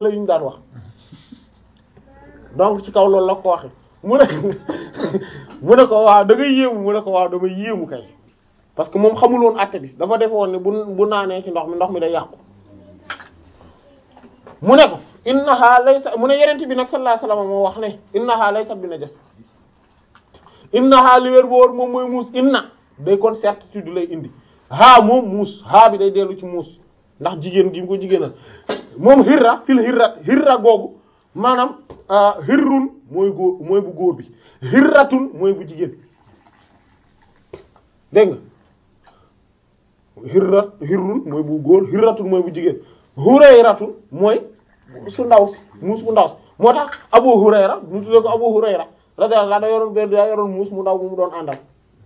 la yu ñu daan wax donc ci kaw loolu la ko waxe mu ne mu ne ko waaw da ngay yéemu mu ne ko waaw dama yéemu kay parce que moom xamul woon àtte bi dafa defe woon ne bu bu naanee ci ndox mi ndox mi day yàqu mu ne ko innaha laysa mu ne yenent bi nag sallallahu alayhi wasallam moo wax ne innaha laysa bi najas innaha li wér boor moom mooy muus inna day kon certitude lay indi haa moom muus haa bi day dellu ci muus ndax jigéen gi mu ko jigéenal moom hirra fil hirra hirra googu maanaam hirrun mooy góor mooy bu góor bi hirratun mooy bu jigéen dégg nga hirrat hirrun mooy bu góor hirratun mooy bu jigéen hurayratun mooy su ndaw si muus bu ndaw si moo tax abu hurayra ñu tuddee ko abu hurayra radiyallahu da yoroon benn daa yoroon muus mu ndaw bu mu doon àndal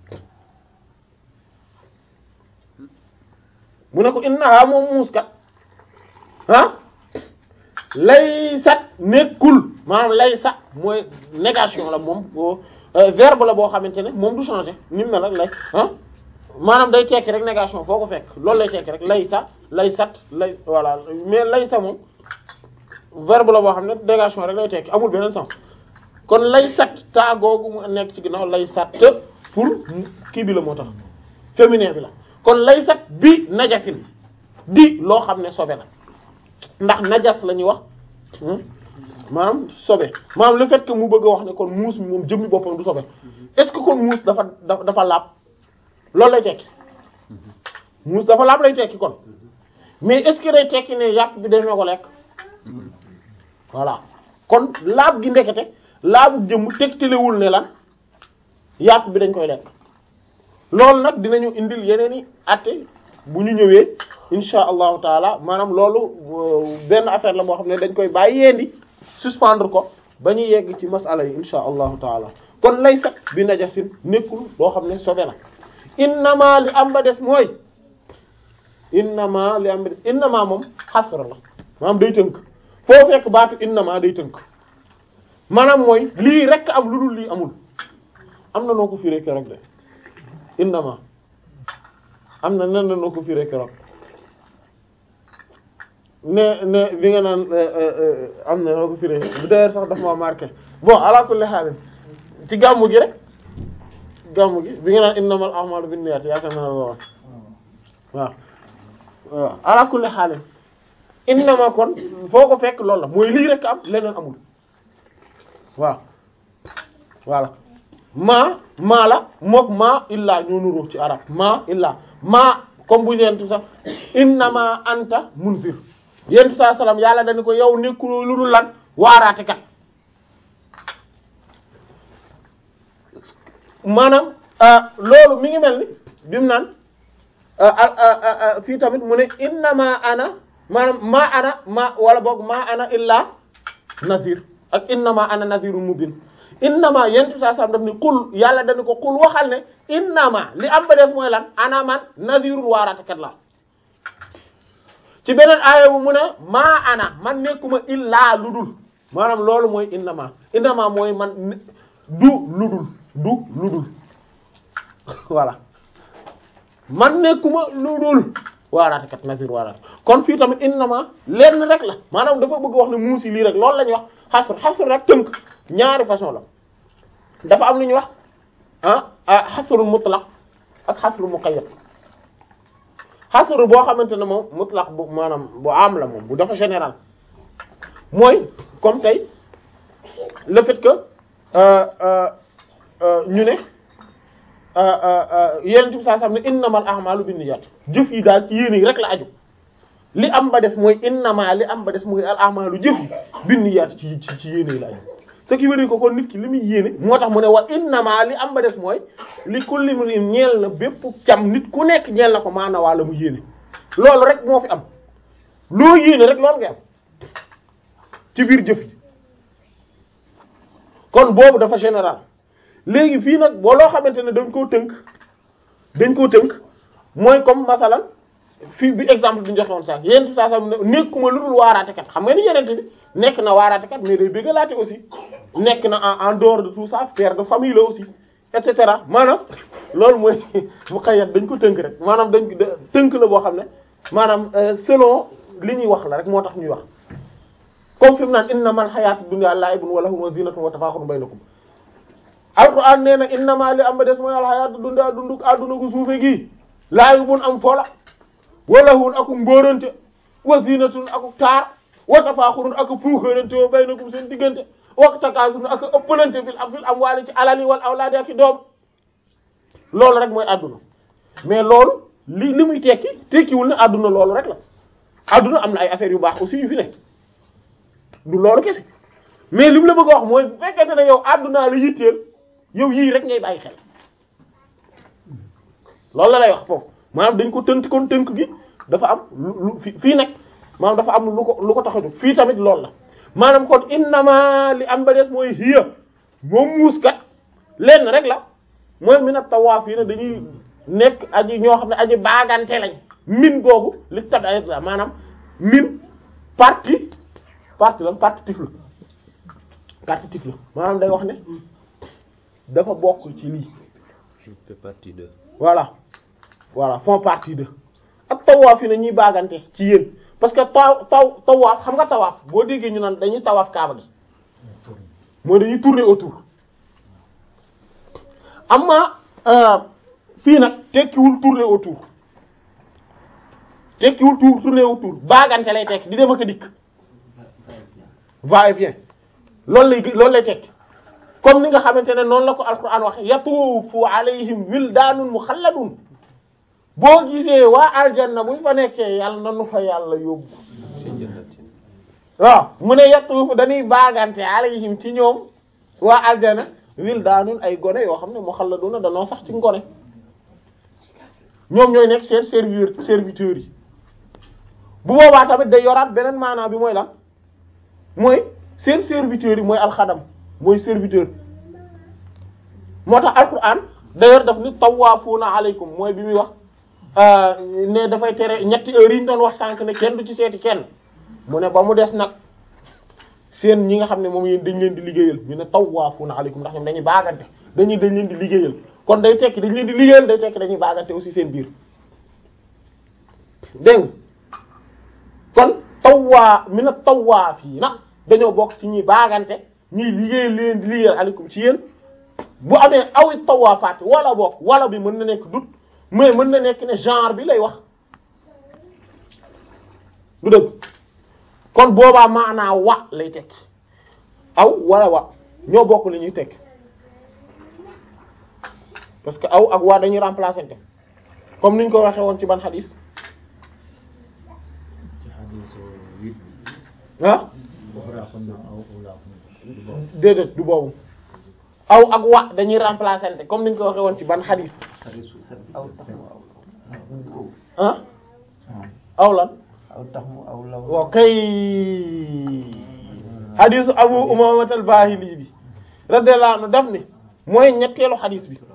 mu ne ko innaha moom muus kat ah laysat nekkul maanaam laysa mooy négation la moom verbe la boo xamante ne moom du changer ni mu mel rek lay ah maanaam day tekki rek négation foo ko fekk loolu lay tekki rek laysa laysat lay voilà mais laysa moom verbe la boo xam ne négation rek lay tekki amul beneen sens kon laysat taa googu mu nekk ci ginnaaw laysat pour kii bi la moo tax féminin bi la kon laysat bi najasin di loo xam ne sobe la ndax najas la ñuy wax maanaam sobe maanaam le fait que mu bëgg a wax ne kon muus mi moom jëmmi boppam du sobe est-ce que kon muus dafa dafa laab loolu lay tekki muus dafa laab lay tekki kon mais est-ce que day tekki ne yàpp bi dañoo ko lekk voilà kon laab gi ndekete laabu jëmm tegtalewul ne lan yàpp bi dañ koy lekk loolu nag dinañu indil yeneen i atte bu ñu ñëwee insha allahu taala maanaam loolu benn affaire la boo xam ne dañ koy bàyyi yeendi suspendre ko ba ñu yegg ci masala yi insha allahu taala kon lay sax bi najasin nekkul loo xam ne sobe la innama li am ba des mooy innama li am ba des innama moom xasra la maanaam day tënk foo fekk baatu innama day tënk maanaam mooy lii rekk am lu dul lii amul am na noo ko firee keroog de innama am na nan la noo ko firee keroog ne ne bi nga naan am na noo ko firee d'ailleurs sax daf ma marqué bon ala kulli haal ci gàmmu gi rek gàmmu gi bi nga naan innamal a'malu binniyat yaakaar naa la wax waaw waaw ala kulli haal innama kon foo ko fekk loolu la mooy lii rek am leneen amul waaw voilà maa maa la mook maa illaa ñoo nuroo ci arab maa illaa maa comme bu yentu sax innama anta munzir yentu saa salaam yàlla dañu ko yow nekkuloo lu dul lan waaraate kat maanaam loolu mi ngi mel ni bi mu naan fii tamit mu ne innama ana maanaam maa ana ma wala boog maa ana illaa nazir ak innama ana nazirun mubin innama yentu saa sam daf ni qul yàlla dañu ko qul waxal ne innama li am ba des mooy lan ana man nazirun waaratekat la ci beneen aaya bu mu ne maa ana man nekkuma illaa ludul maanaam loolu mooy innama innama mooy man du ludul du ludul voilà man nekkuma ludul waaraatekat nazir waaraate kon fii tamit innama lenn rek la maanaam dafa bëgg wax ne muusi lii rek loolu la ñuy wax xasr xasr rek tënk ñaari façon la dafa am lu ñuy wax ah ah xasrul mutlaq ak xasrul muqayyad xasr boo xamante ne moom mutlaq bu maanaam bu am la moom bu dafa général mooy comme tey le fait que ñu ne yeneen bi saa xam ne innamal a'malu binniyat jëf yi daal ci yéene yi rek la aju li am ba des mooy innama li am ba des mooy al a'malu jëf yi binniyat ci ci ci yéene yi la aju ce qui veut dire que kon nit ki li muy yéene moo tax mu ne wa innama li am ba des mooy li kulli imrin ñeel na bépp cam nit ku nekk ñeel na ko maana waa la mu yéene loolu rek moo fi am loo yéene rek loolu nga am ci biir jëf yi kon boobu dafa général léegi fii nag boo loo xamante ne dañ koo tënk dañ koo tënk mooy comme masalan fii bi exemple bi ñu joxe woon sax yeneen saa sax nekkuma lu dul waaraatekat xam nga ni yeneen bi nekk na waaraatekat mais day bëggalaate aussi nekk na en en dehors de tout ça père de famille la aussi et cetera maanaam loolu mooy mu xëyat dañ ko tënk rek maanaam dañ ko tënk la boo xam ne maanaam selon li ñuy wax la rek moo tax ñuy wax comme fi mu naan innamal hayaatu dunya la'ibun wa lahun wa zinatun wa tafakhurun baynakum alquran nee na innama li am ba des mooy al hayaatu dunya dunduk adduna gu suufe gi la'ibun am fola wa lahun aku mbóorante wa zinatun aku taar wa tafakhurun aku puukarante wa baynakum seen diggante wa takaasurun aku ëppalante fil am fil amwaali ci alali wal awlaadi ak i doom loolu rek mooy adduna mais loolu li li muy tekki tekkiwul ne adduna loolu rek la adduna am na ay affaires yu baax aussi yu fi nekk du loolu kese mais li mu la bëgg a wax mooy bu fekkente ne yow addunaa la yitteel yow yii rek ngay bàyyi xel loolu la lay wax foofu maanaam dañ ko tënk kon tënk gi dafa am lu lu fii nag maanaam dafa am lu ko lu ko tax a jóg fii tamit loolu la maanaam kon innama li am ba des mooy hiya moom muus kat lenn rek la mooy mi nag tawaaf yi ne dañuy nekk aji ñoo xam ne aji baagante lañ min googu li tabaet la maanaam min partie partie la partitif la partitif la maanaam day wax ne dafa bokk ci lii je fais partie de voilà voilà font partie de ak tawaaf yi ne ñuy baagante ci yéen parce que taw taw tawaaf xam nga tawaaf boo déggee ñu naan dañuy tawaaf kaaba gi mooy dañuy tourner autour amma fii nag tekkiwul tourner autour tekkiwul tour tourner autour baagante lay tekki di dem ak a dikk va et vient loolu lay loolu lay tekki comme ni nga xamante ne noonu la ko alquran waxe yatuufu alayhim wildaanun muxalladun boo gisee waa aljanna buñ fa nekkee yàlla na nu fa yàlla yóbbu ci jannatin waaw mu ne yatuufu dañuy baagante alayhim ci ñoom waa aljanna wildaanun ay gone yoo xam ne muxalladuna danoo sax ci ngone ñoom ñooy nekk seen serviteur serviteurs yi bu boobaa tamit day yoraat beneen maanaam bi mooy lan mooy seen serviteurs yi mooy alxadam mooy serviteur moo tax alquran d'ailleurs daf ni tawaafuuna aleykum mooy bi muy wax ne dafay tere ñetti heures yi ñu doon wax sànq ne kenn du ci seeti kenn mu ne ba mu des nag seen ñi nga xam ne moom yéen dañ leen di liggéeyal ñu ne tawaafuuna aleykum ndax ñoom dañuy baagante dañuy dañ leen di liggéeyal kon day tekki dañ leen di liggéeyal day tekki dañuy baagante aussi seen biir dégg nga kon tawwaa mi na tawwaaf yi nag dañoo bokk ci ñuy baagante ñuy liggéey leen di liggéeyal aleykum ci yéen bu amee awit tawaafaat wala bokk wala bi mën na nekk dut mais mën na nekk ne genre bi lay wax du dëgg kon boobaa maanaa wa lay tekki aw wala wa ñoo bokk li ñuy tekki parce que aw ak waa dañuy remplacer te comme niñ ko waxee woon ci ban xadis ci xadiisu huit bi ah uxraakum na aw ulaakum du boobu déedéet du boobu aw ak wa dañuy remplacer te comme niñ ko waxee woon ci ban xadis xadiisu sept bi aw tax mu aw ah aw lan aw tax mu aw law waaw kay xadisu abu umamat al bahili bi radiyallahu anhu daf ni mooy ñetteelu xadis bi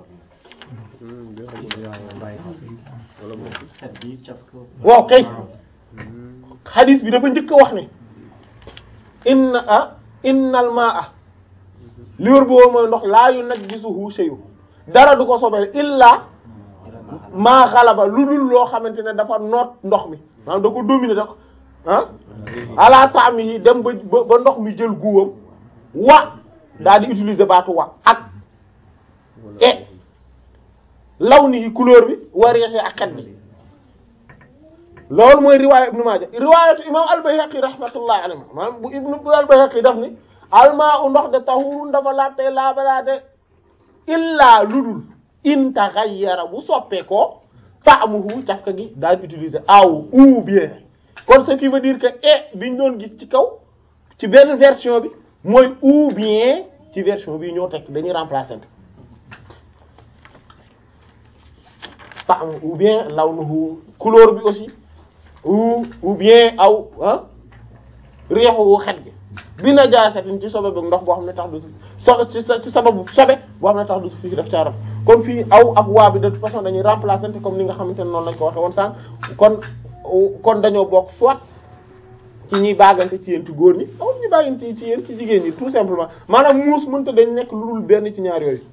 wala moom xet bi caf ko waaw kay xadis bi dafa njëkk a wax ne inna ah innal ma'a li wër boobu mooy ndox laa yunajjisuhu shay'un dara du ko sobeel illa maa xalaba lu dul loo xamante ne dafa noot ndox mi maanaam da ko dominer da ko ah ala taami yi dem ba ba ba ndox mi jël guwam wa daal di utiliser baatu wa ak e law ni couleur bi wa riixi ak xet bi loolu mooy riwaaya ibnu maaja riwaayatu imam al-Bayhaqi rahmatullahi alayhi maanaam bu ibnu al-Bayhaqi daf ni almaa u ndox de tahurun dafa laabte laabalaate illaa ludul in taghayyara bu soppee ko ta'muhu cafka gi daal di utiliser aw ou bien kon ce qui veut dire que e biñ doon gis ci kaw ci benn version bi mooy ou bien ci version bi ñoo tekk dañuy remplacer ta'mu ou bien lawnuhu couleur bi aussi ou ou bien aw ah réexu xet gi bi najaasatin ci sobe bi ndox boo xam ne tax du so ci sa ci sababu sobe boo xam ne tax du fii def caaram kon fii aw ak waa bi de toute façon dañuy remplacer comme ni nga xamante ne noonu lañ ko waxe woon sànq kon kon dañoo bokk soit ci ñuy baagante ci yéen ci góor ñi aw ñu baagante ci yéen ci jigéen ñi tout simplement maanaam muus mënta dañ nekk lu dul benn ci ñaar yooyu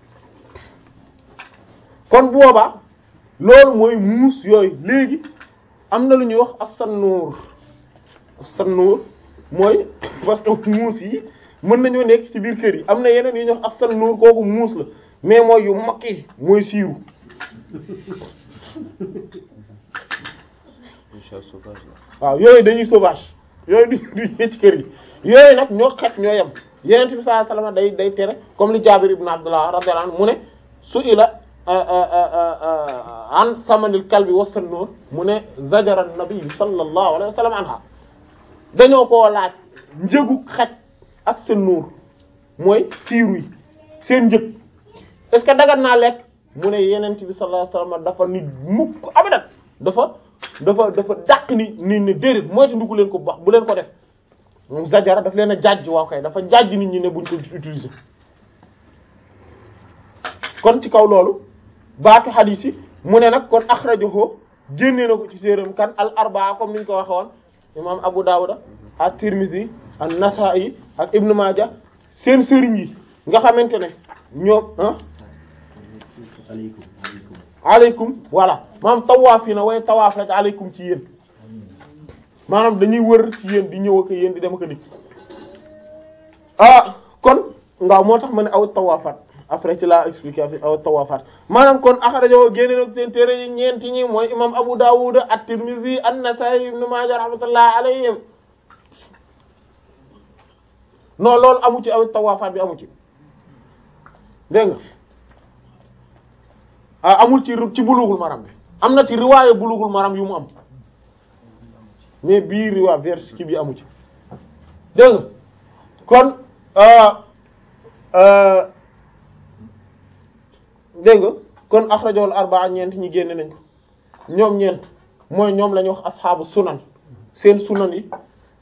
kon boobaa loolu mooy muus yooyu léegi am na lu ñuy wax as-sannuur as-sannuur mooy parce que muus yi mën nañoo nekk ci biir kër yi am na yeneen yu ñuy wax asal nuur kooku muus la mais mooy yu mag yi mooy siiru Un chat sauvage là. waaw yooyu dañuy sauvage yooyu du du ñu ci kër yi yooyu nag ñoo xet ñoo yem yeneen bi sallallahu alayhi wasallam day day tere comme li Jaabir ibn Abdullah radiyallahu anhu mu ne su ila an samanil kalbi wasan noor mu ne zajara nabi sallallahu alayhi wasallam anha dañoo koo laaj njëgu xaj ak seen nuur mooy siiru yi seen njëg est-ce que dagat naa lekk mu ne yeneen bi sallallahu alayhi wasallam dafa nit mukk abadan dafa dafa dafa dàq ni ni ne déedéet mooy te ndugu leen ko bu baax bu leen ko def moom zajara daf leen a jàjj waaw kay dafa jàjj nit ñi ne buñ ko utiliser kon ci kaw loolu baatu hadith yi mu ne nag kon akhrajahu génne na ko ci séeram kan al arbaa comme niñ ko waxe woon imam Abu Dawud ak Tirmidhi ak Nasa'i ak Ibn Majah seen sëriñ yi nga xamante ne ñoom ah aleykum aleykum aleykum voilà maanaam tawaaf yi na way tawaaf rek aleykum ci yéen maanaam dañuy wër ci yéen di ñëw ak yéen di dem ak a dikk ah kon ngaaw moo tax ma ne aw tawaafaat après ci laa expliqué fi aw tawaafaat maanaam kon axrajoo génne nag seen téere yi ñeenti ñi mooy imam Abu Dawud at-Tirmidhi an-Nasa'i ibn Majah rahmatullah alayhim non loolu amu ci aw tawaafaat bi amu ci dégg nga ah amul ci ci bulughul maram bi am na ci riwaaye bulughul maram yu mu am mais bii riwaa vers ci bi amu ci dégg nga kon dégg nga kon axrajul arbaa ñeent ñi génne nañ ko ñoom ñeent mooy ñoom la ñuy wax asxaabu sunan seen sunan yi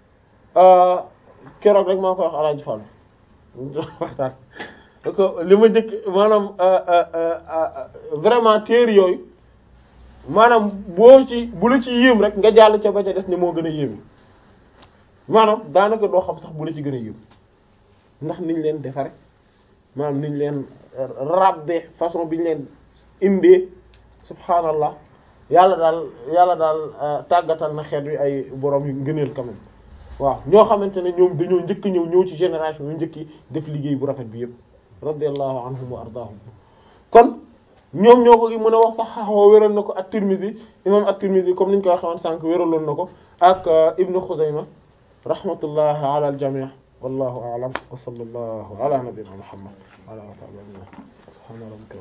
keroog rek maa koy wax alaaji Fall waxtaan ko li ma njëkk maanaam vraiment téere yooyu maanaam boo ci bu la ci yéem rek nga jàll ca ba ca des ne moo gën a yéeme maanaam daanaka doo xam sax bu la ci gën a yéem ndax niñ leen defare maanaam niñ leen rabbe façon biñ leen indee subhaanallah yàlla daal yàlla daal tàggatal na xeet wi ay borom yu ngëneel quand même waaw ñoo xamante ne ñoom dañoo njëkk ñëw ñëw ci génération yu njëkk yi def liggéey bu rafet bi yépp radiyallahu anhum wa ardaahum kon ñoom ñoo ko mën a wax sax xaxoo wéral na ko at-Tirmidhi imam at-Tirmidhi comme niñ ko waxee woon sànq wéraloon na ko ak Ibnu Xuzayma rahmatullahi ala al-jami' wallahu a'lam wa sallallahu ala nabiyyina Muhammad wa ala alihi wa sahbihi subhana rabbika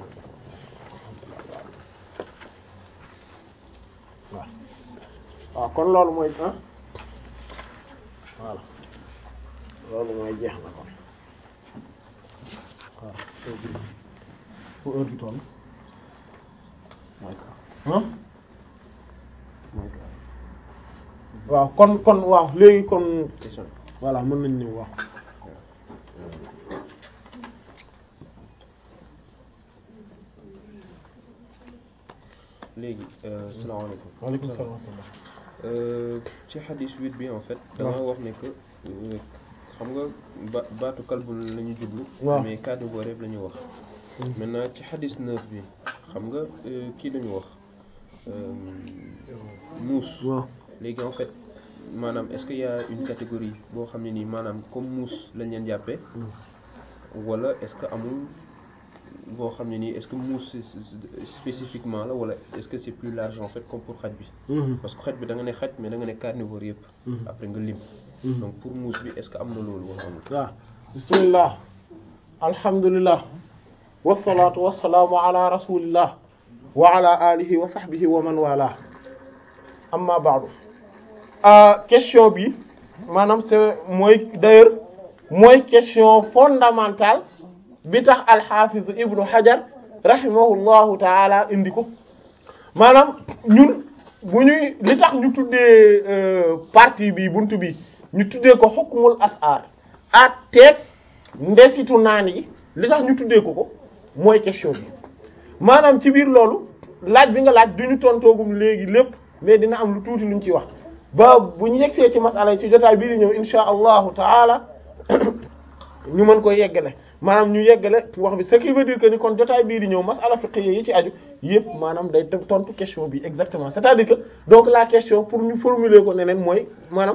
waaw waaw kon loolu mooy ah voilà loolu mooy jeex na kon waaw fu heure bi toll ah waaw kon kon waaw léegi kon question voilà mën nañ ñëw waaw léegi euh, salaamaaleykum waaleykum salaam wa rahmatullah Euh, ci xadis huit bi en fait da nga wax ne que euh, xam nga ba baatu kalbu la ñu jublu waaw. mais cas de voix rek la ñu wax maintenant ci xadis neuf bi xam nga euh, kii la ñu wax euh, muus waaw léegi en fait maanaam est-ce qu'il y a une catégorie boo xam ne nii maanaam comme muus lañ leen jàppee wala est-ce que amul boo xam ne nii est-ce que muus c'est- c'est- spécifiquement la wala est-ce que c'est plus large en fait comme pour xaj bi parce que xaj bi da nga ne xaj mais da nga ne carnivore yëpp après nga lim donc pour muus bi est-ce que am na loolu wala amul waaw bismillah alhamdulillah wasalaatu wasalaamu ala rasulillah wa ala alihi wa sahbihi wa man wala amma ba'du ah question bi maanaam c'est mooy d'ailleurs mooy question fondamentale bi tax alxaafiz ibnu hajar rahimahullahu taala indi ko maanaam ñun bu ñuy li tax ñu tuddee euh, partie bi buntu bi ñu tuddee ko hukmul asar at teeg ndesitu naan yi li tax ñu tuddee ko ko mooy question bi maanaam ci biir loolu laaj bi nga laaj du ñu tontoogum léegi lépp mais dina am lu tuuti luñ ci wax ba bu ñu yegsee ci masala yi ci jotaay bii di ñëw insha allahu taala ñu mën ko yeggale maanaam ñu yeggale wax bi ce qui veut dire que ni kon jotaay bii di ñëw masala fiqhiyya yi ci aju yëpp maanaam day tontu question bi exactement c'est-à-dire que donc la question pour ñu formuler ko neneen mooy maanaam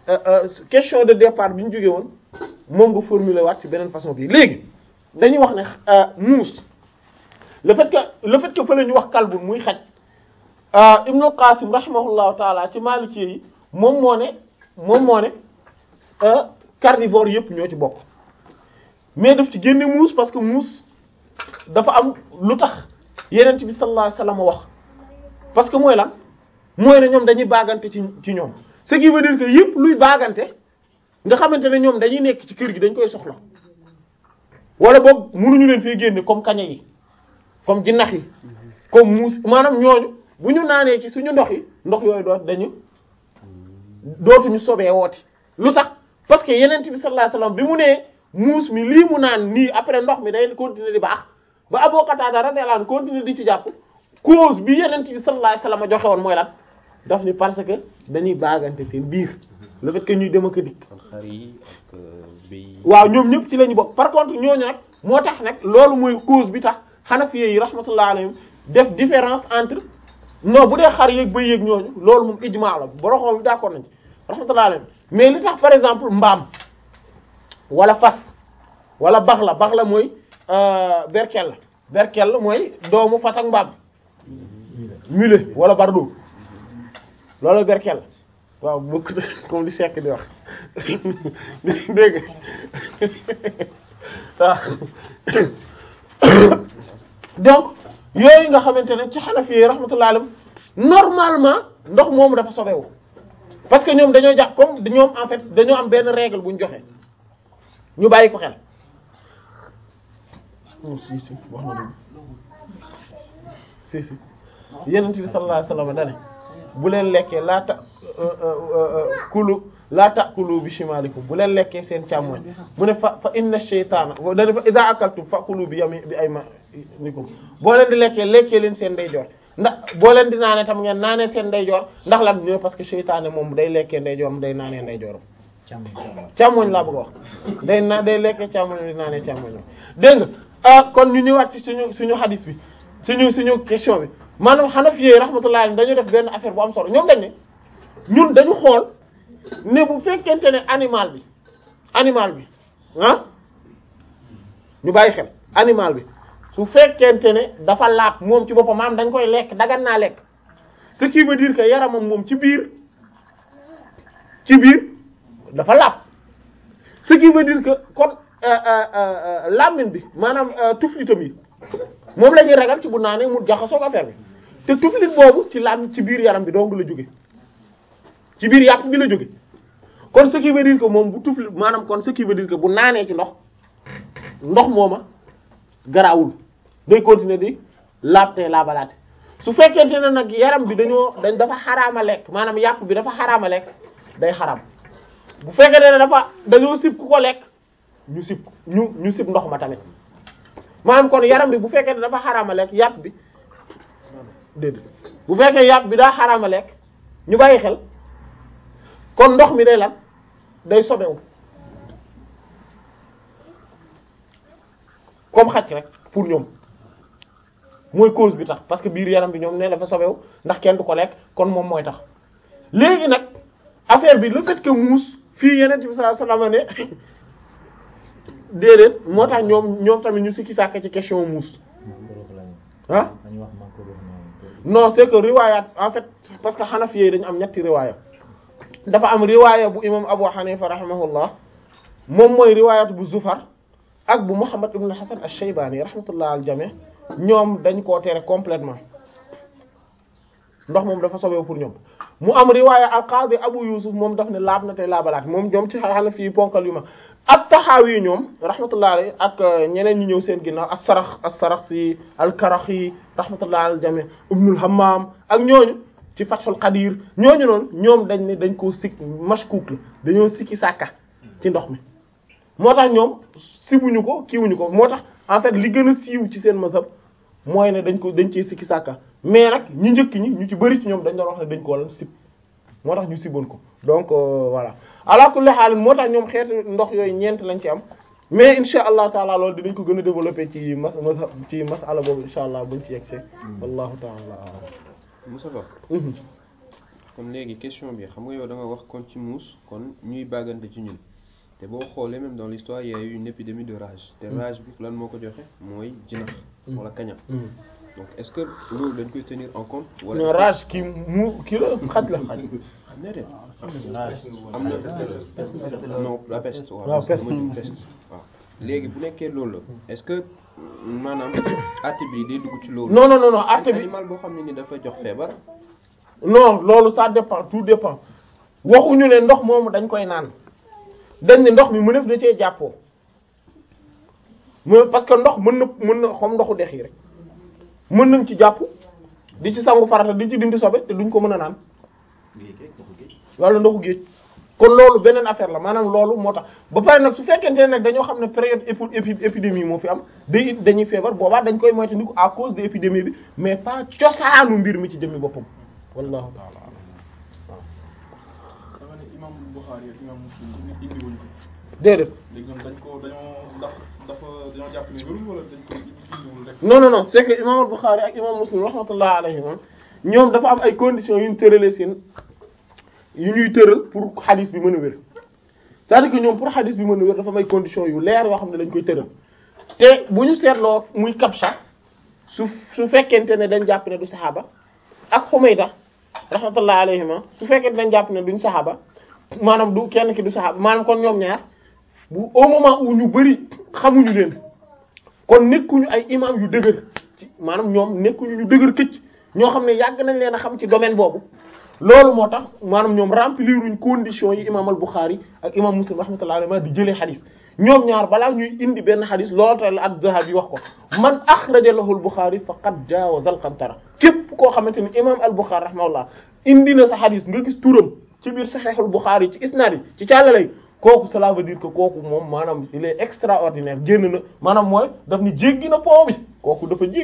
euh, euh, question de départ bi ñu jógee woon moom nga formuler waat ci beneen façon bi léegi dañuy wax ne euh, muus le fait que le fait que fa la ñu wax kalbun muy xaj ah Ibnu Qasim rahimahullahu taala ci Maliki yi moom moo ne moom moo ne ah carnivore yëpp ñoo ci bokk mais daf ci génne muus parce que muus dafa am lu tax Yonent bi sallallahu alayhi wasallam wax parce que mooy lan mooy ne ñoom dañuy baagante ci ci ñoom ce qui veut dire que yëpp luy baagante nga xamante ne ñoom dañuy nekk ci kër gi dañ koy soxla wala boog mënuñu leen fee génne comme kaña yi comme jinax yi comme muus maanaam ñooñu bu ñu naanee ci suñu ndox yi ndox yooyu doot dañu dootuñu sobee wooti lu tax parce que yeneen bi sallallahu alayhi wasallam bi mu nee muus mi lii mu naan nii après ndox mi day continuer di baax ba Abu Qatada radiyallahu anhu continuer di ci jàpp cause bi yeneen bi sallallahu alayhi wasallam joxe woon mooy lan daf ni parce que dañuy baagante seen biir le fait que ñuy dem ak a dikk kon xar yi ak béy yi. waaw ñoom ñëpp ci la ñu bokk par contre ñooñu nag moo tax nag loolu mooy cause bi tax Hanafiya yi rahmatullah alayhim def différence entre non bu dee xar yeeg bëy yeeg ñooñu loolu moom ijmaa la boroxoom bi d'accord nañ ci rahmatullah alayhim mais li tax par exemple mbaam wala fas wala bax la bax la mooy euh, berkel la berkel la mooy doomu fas ak mbaam mulet wala bardo loolu berkel la waaw bokk comme li sekk di wax dégg nga donc yooyu nga xamante ne ci Hanafi yi rahmatullah alayhim normalement ndox moomu dafa sobewu parce que ñoom dañoo jàpp comme ñoom en fait dañoo am benn règle bu ñu joxe ñu bàyyi ko xel. si si wax na si si Yonent bi sallallahu alayhi wasallam dane bu leen lekkee laa ta kulu laa ta'kulu bi shimalikum bu leen lekkee seen càmmoñ mu ne fa fa inna shaytaana dane fa idha akaltum fa kulu bi yami bi aymanikum boo leen di lekkee lekkee leen seen ndeyjoor ndax boo leen di naanee tam ngeen naanee seen ndeyjoor ndax lan ñu ne parce que shaytaane moom day lekkee ndeyjooram day naanee ndeyjooram càmmoñ laa bëgg a wax day na day lekkee càmmoñ di naanee càmmoñ dégg nga ah kon ñu ñëwaat ci suñu suñu hadis bi suñu suñu question bi maanaam Hanafi yi rahmatullah dañu def benn affaire bu am solo ñoom dañ ne ñun dañu xool ne bu fekkente ne animal bi animal bi ah ñu bàyyi xel animal bi su fekkente ne dafa laab moom ci boppam maanaam dañ koy lekk dagan naa lekk ce qui veut dire que yaramam moom ci biir ci biir dafa laab ce qui veut dire que kon làmmiñ bi maanaam tuflitam yi moom la ñuy ragal ci bu naanee mu jaxasoo ak affaire bi te tuflit boobu ci làmmiñ ci biir yaram bi dong la jóge ci biir yàpp bi la jóge kon ce qui veut dire que moom bu tuflit maanaam kon ce qui veut dire que bu naanee ci ndox ndox mooma garaawul day continuer di laabte laabalaate su fekkente ne nag yaram bi dañoo dañ dafa xaraama lekk maanaam yàpp bi dafa xaraama lekk day xaram bu fekkente ne dafa dañoo sib ku ko lekk ñu sib ñu ñu sib ndox ma tamit maanaam kon yaram bi bu fekkee ne dafa xaraama lekk yàpp bi déedéet bu fekkee yàpp bi daa xaraama lekk ñu bàyyi xel kon ndox mi day lan day sobewu comme xaj rek pour ñoom mooy cause bi tax parce que biir yaram bi ñoom ne dafa sobewu ndax kenn du ko lekk kon moom mooy tax léegi nag affaire bi le fait que muus fii yeneen bi sallallahu alayhi wasallam ne déedéet moo tax ñoom ñoom tamit ñu sikki sàkk ci question muus ah non c'est que riwayat en fait parce que Hanafi yi dañu am ñetti riwaaya dafa am riwaaya bu imam Abu Hanifa rahimahullah moom mooy riwaayat bu Zufar ak bu Muhammad ibn Hasan ash-Shaybani rahmatullah al jami ñoom dañ koo tere complètement ndox moom dafa sobewu pour ñoom mu am riwaaya al-Qadi Abu Yusuf moom daf ne laab na tey laabalaat moom ñoom ci Hanafi yi ponkal yu ma ak taxaawi ñoom rahmatullah alayhi ak ñeneen ñi ñëw seen ginnaaw as-Sarax as-Saraxsi al-Karaxi rahmatullah al jami Ibnul Hammam ak ñooñu ci Fathul Qadir ñooñu noonu ñoom dañ ne dañ koo sik mashkuk la dañoo sikki sàkka ci ndox mi moo tax ñoom sibuñu ko kiiwuñu ko moo tax en fait li gën a siiw ci seen mazhab mooy ne dañ ko dañ cee sikki sàkka mais nag ñu njëkk ñi ñu ci bari ci ñoom dañ doon wax ne dañ ko lan sib moo tax ñu siboon ko donc euh, voilà ala kulli haal moo tax ñoom xeetu ndox yooyu ñeent lañ ci am mais insha allah taala loolu dinañ ko gën a développer ci mas mazhab ci masala boobu insha allah buñ ci yegsee wallahu taala a'lam Moussa Ba Mhm. kon léegi question bi xam nga yow da nga wax kon ci muus kon ñuy bàggante ci ñun te boo xoolee même dans l'histoire il y a eu une épidémie de rage te rage bi lan moo ko joxe mooy jinax wala kaña donc est-ce que loolu dañ koy tenir en compte wala non rage kii mu kii la xaj la xaj xam ne de Rage. am na non la peste waaw waaw, peste. mooy peste waaw léegi bu nekkee loolu la est-ce que maanaam àtte bi day dugg ci loolu non non non non acte bi animal boo xam ne ni dafa jox feebar non loolu ça dépend tout dépend waxuñu ne ndox moomu dañ koy naan dañ ne ndox mi mënef da cee jàppoo mais parce que ndox mën na mën na xam ndoxu dex yi rek mën nañ ci jàpp di ci sangu farata di ci dindi sobe te duñ ko mën a naan géej rek ndoxu géej. wala ndoxu géej kon loolu beneen affaire la maanaam loolu moo tax ba pare nag su fekkente ne nag dañoo xam ne période épi épi épidémie moo fi am day dañuy feebar boobaa dañ koy moytandiku à cause de épidémie bi mais pas cosaanu mbir mi ci jëmmi boppam wallahu ta'ala dama ne imam Bukhari ak imam Muslim indi indi wuñ ko déedéet léegi ñoom dañ ko dañoo ndax dafa dañoo jàpp ne wérul wala dañ ko indiwul rek. non non non c'est que imam Bukhari ak imam Muslim rahmatullah alayhim ñoom dafa am ay conditions yu ñu tëralee seen yu ñuy tëral pour hadith bi mën a wér c'est-à-dire que ñoom pour hadith bi mën a wér dafa am ay conditions yu leer yoo xam ne dañ koy tëral te bu ñu seetloo muy kapsa su su fekkente ne dañ jàpp ne du saxaaba ak Humayda rahmatullah alayhima su fekkente dañ jàpp ne duñ saxaaba maanaam du kenn ki du saxaaba maanaam kon ñoom ñaar bu au moment où ñu bari xamuñu leen kon nekkuñu ay imam yu dëgër ci maanaam ñoom nekkuñu ñu dëgër këcc ñoo xam ne yàgg nañ leen a xam ci domaine boobu loolu moo tax maanaam ñoom rempliruñ conditions yi imam al-Bukhari ak imam Muslim rahmatullahi alayhi di jëlee xadis ñoom ñaar balaa ñuy indi benn xadis loolu tax la ad-Dhahabi wax ko man akhraja lahu al-Bukhari faqad jaawaza al-qantara képp koo xamante ni imam al-Bukhari rahimahullah indi na sa xadis nga gis turam ci biir Sahih al-Bukhari ci isnaad yi ci càllalay kooku cela veut dire que kooku moom maanaam il est extraordinaire génn na maanaam mooy daf ni jéggi na pont bi kooku dafa jéggi